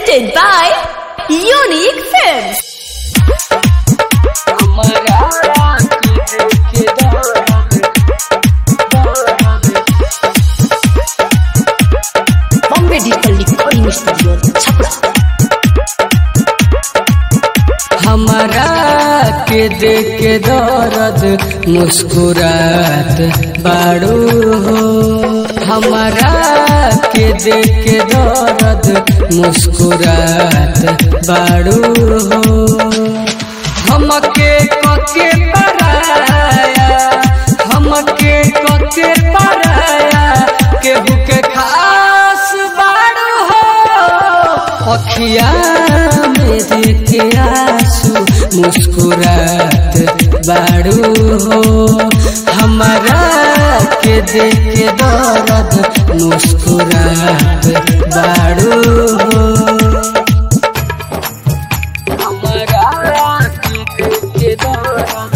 Presented by Unique Films. Bombay Digital Recording Studio, Chapra. हमारा के देख के दर्द मुस्कुरात बाड़ू हो हमारा के देख के दर्द मुस्कुरात बाड़ू हो हमके कके पराया हमके कके पराया केहू के खास बाड़ू हो अखिया मेरे के आंसू मुस्कुरात बाड़ू हो हमारा के देख के दर्द मुस्कुरात बाड़ू हो हमारा के देख के दर्द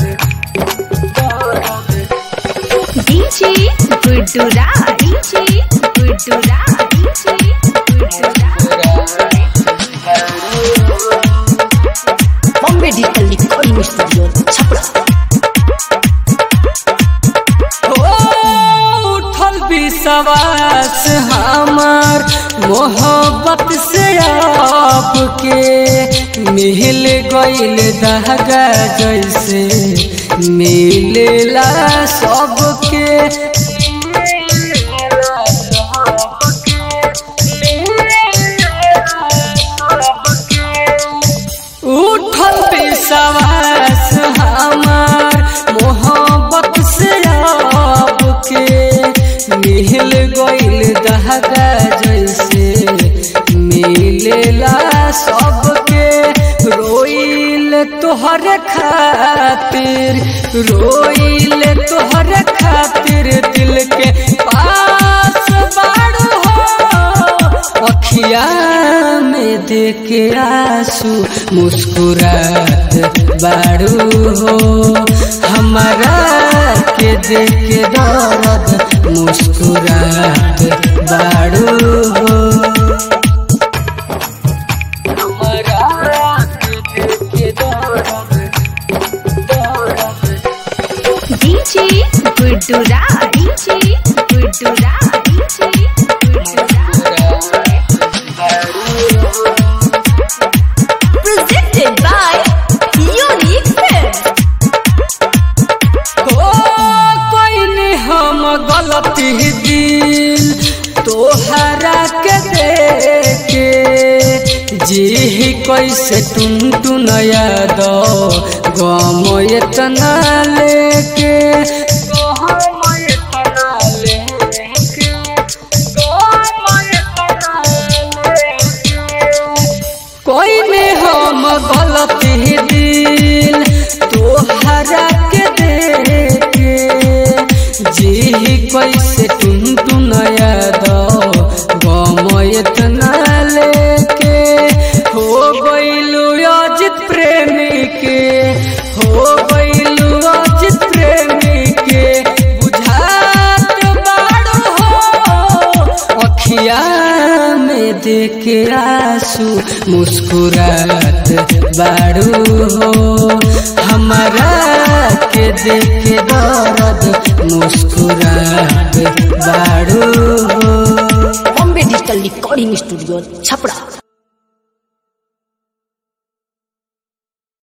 DJ Guddu Raj. DJ Guddu Raj. DJ Guddu Raj. Bombay Digital Recording Studio, Chapra. हो उठल विश्वास हमार मोहब्बत से आपके मिल गईल दहगा जैसे मिलेला सबके उठल विश्वास हमार मोहब्बत से आपके मिल गईल दहगा जैसे मिलेला सबके रोइल तोहर खातिर रोइल तोहर खातिर दिल के पास बाड़ू हो अखिया में देखे आंसू मुस्कुरात बाड़ू हो हमारा के देखे दर्द मुस्कुरात बाड़ू हो हमारा के देखे दर्द DJ Guddu Raj. DJ Guddu Raj. DJ Guddu Raj. Presented by Unique Films. हो कोई नहीं हम गलती दिल तोहरा के देखे जी कैसे टुन टुन याद गम इतना लेके गम इतना लेके गम इतना लेके कोई में हम गलती दिल तोहरा के देखे जी कैसे टुन टुन याद गम इतना लेके हो गइलू अजित प्रेमी के हो गइलू अजित प्रेमी के बुझात बाड़ू हो अखिया में देखे आंसू मुस्कुरात बाड़ू हो हमारा के देखे दर्द मुस्कुरात बाड़ू हो Bombay Digital Recording Studio, Chapra.